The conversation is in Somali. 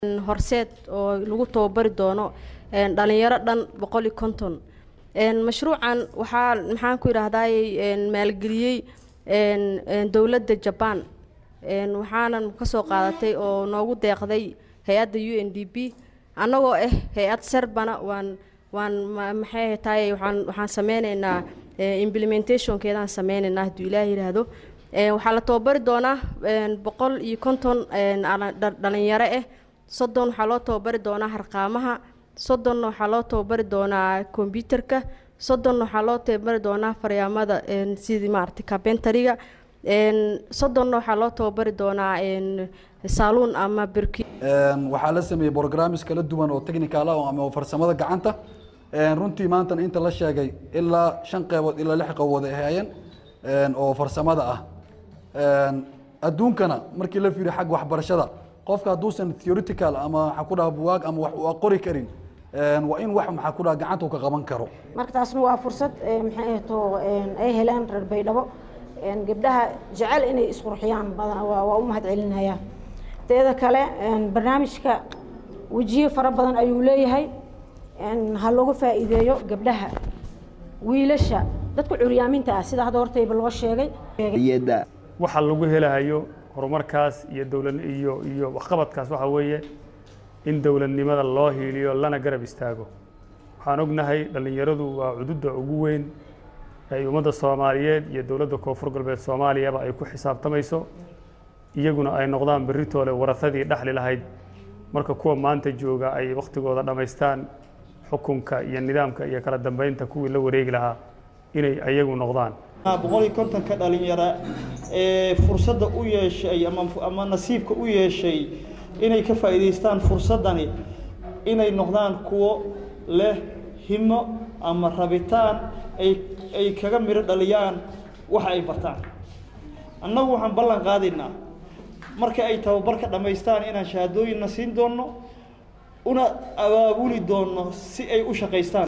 horseed oo lagu tababari doono dhalinyaro dhan boqol iyo konton mashruucan waxaa maxaan ku yidhaahdaay maalgeliyey dowladda jabaan waxaanan kasoo qaadatay oo noogu deeqday hay-adda u n d p annagoo ah hay-ad serbana waan waan maxay tahay waan waxaan sameyneynaa implementationkeedaan sameyneynaa hadduu ilaah yidhaahdo waxaa la tababari doonaa boqol iyo konton dhalinyaro ah soddon waxaa loo tababari doonaa harqaamaha soddonna waxaa loo tababari doonaa kombyuterka soddonna waxaa loo tababari doonaa faryaamada sidii maaragtay carpentariga soddonna waxaa loo tababari doonaa saaluun ama birki waxaa la sameeyey programmes kala duwan oo technical ah ama farsamada gacanta runtii maantana inta la sheegay ilaa shan qeybood ilaa lix qeybood ay hayeen oo farsamada ah adduunkana markii la fiiriyo xagga waxbarashada qofka hadduusan theoretical ama waxaa ku dhaha buwaag ama wax uu qori karin waa in wax maxaa ku dhaha gacanta uu ka qaban karo marka taasna waa fursad maxay ahto ay helaan reer baydhabo gabdhaha jecel inay isqurxiyaan badan waa u mahad celinaya teeda kale barnaamijka wejiyo fara badan ayuu leeyahay ha looga faa'iideeyo gabdhaha wiilasha dadka curyaaminta ah sida hadda hortayba loo sheegay waxa lagu helahayo horumarkaas iyo dowlad iyo iyo waxqabadkaas waxaa weeye in dowladnimada loo hiiliyo lana garab istaago waxaan ognahay dhallinyaradu waa cududda ugu weyn ay ummadda soomaaliyeed iyo dowladda koonfur galbeed soomaaliyaba ay ku xisaabtamayso iyaguna ay noqdaan beritoole warahadii dhexli lahayd marka kuwa maanta jooga ay wakhtigooda dhammaystaan xukunka iyo nidaamka iyo kala dambeynta kuwii la wareegi lahaa inay ayagu noqdaan boqol iyo kontonka dhalinyaro ee fursadda u yeeshay ama ama nasiibka u yeeshay inay ka faa'iidaystaan fursaddani inay noqdaan kuwo leh himo ama rabitaan ay ay kaga midho dhaliyaan waxa ay bartaan annagu waxaan ballan qaadaynaa marka ay tababarka dhammaystaan inaan shahaadooyinna siin doonno una abaabuli doonno si ay u shaqaystaan